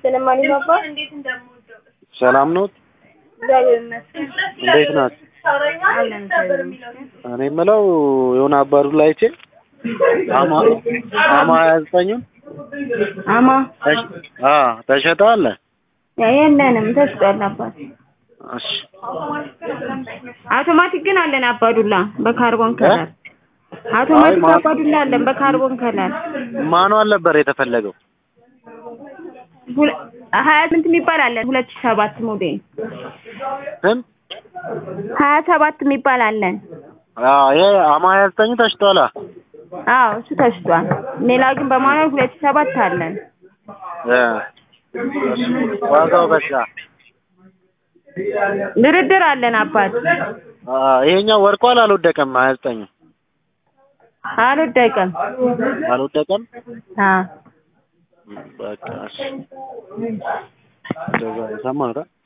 ይመስገን። ማን ይባባ ሰላም ነው? እግዚአብሔር ይመስገን። እንዴት ናችሁ? አለን እግዚአብሔር ይመስገን። እኔ የምለው የሆነ አባዱላ አይቼ አማ አማ ሀያ ዘጠኙን አማ አ ተሸጠ አለ። የለንም ተሽጧል። አባት እሺ አውቶማቲክ ግን አለን አባዱላ በካርቦን ከለር አውቶማቲክ ማ- አባዱላ አለን በካርቦን ከለር ማኑዋል ነበር የተፈለገው። ሁለ- ሀያ ስምንት የሚባል አለን ሁለት ሺህ ሰባት ሞዴል ስንት? ሀያ ሰባት የሚባል አለን። አ ይሄ አማ ሀያ ዘጠኙ ተሽጧል። አዎ እሱ ተሽጧል። ሌላ ግን በማኑዋል ሁለት ሺህ ሰባት አለን። እ ዋጋው በዛ። ድርድር አለን አባት አ ይሄኛው ወርቋል አልወደቀም? ሀያ ዘጠኙ አልወደቀም። አልወደቀም? አዎ በቃ እሺ። እንደዛ ሰማህ አይደል?